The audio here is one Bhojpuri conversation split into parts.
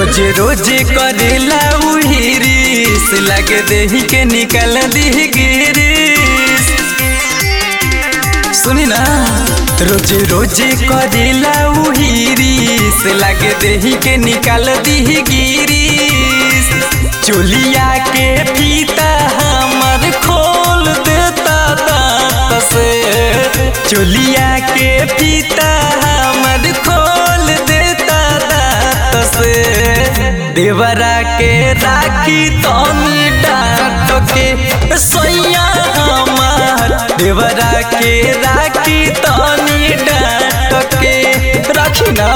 रोज रोज करेला उहिरिस लगे देही के निकल दी गिरिस सुनी ना रोज रोज करेला उहिरिस लगे देही के निकल दी गिरिस चोलिया के फीता हमर खोल देता दांत से चोलिया के फीता हमर खोल देता दांत से देवरा के राखी तनी डांट के सोया हमार देवरा के राखी तनी डांट के राखी ना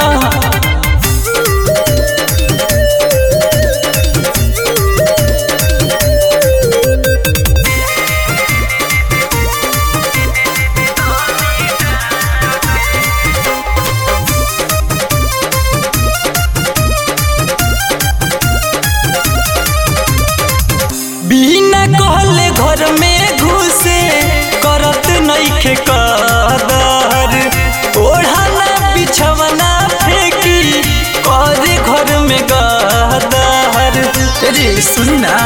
बिना कहले घर में घुसे करत नइखे कदर ओढ़ाना बिछवना फेंकी करे घर में गदर रे सुनना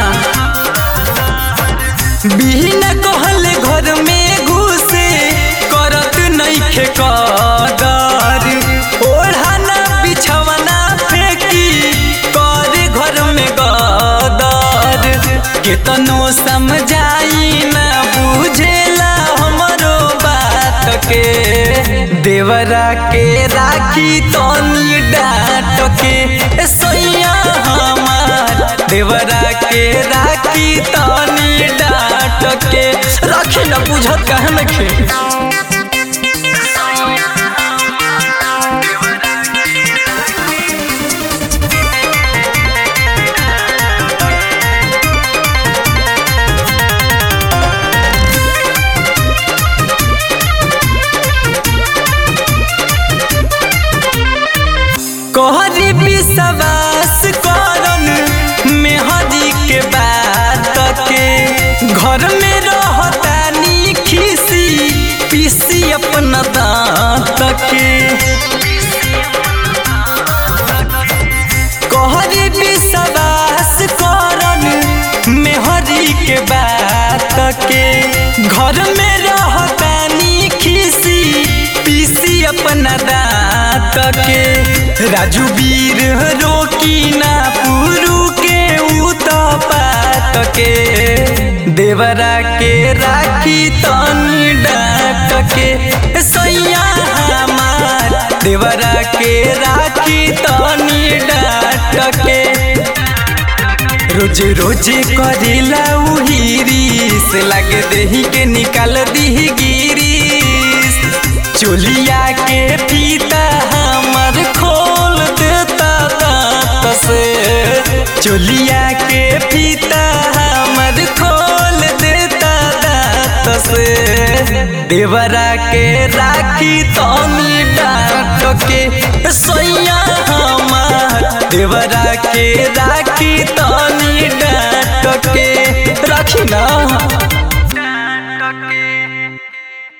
बिना कहले घर में घुसे करत नइखे कदर ओढ़ाना बिछवना फेंकी करे घर में गदर केतनो समझाई ना बुझेला हमरो बात के देवरा के राखी तनी डांट के सोया हमार देवरा के राखी तनी डांट के राखी ना बुझत कहे नखे कहरी विश्वास करन मेहदी के बात के घर में रहतानी खीसी पीसी अपना दांत के कहरी विश्वास करन मेहदी के बात के घर में रहतानी खीसी पीसी अपना दांत के राजू वीर रोकी ना पुरु के उतपात के देवरा के राखी तनी डांट के सैया हमार देवरा के राखी तनी डांट के रोज रोज करेला उहिरिस लगे देही के निकाल दी गिरिस चोलिया के फीता हमर खोल देता दांत से चोलिया के फीता हमर खोल देता दांत से देवरा के राखी तनी डांट के सोया हमार देवरा के राखी तनी डांट के राखी ना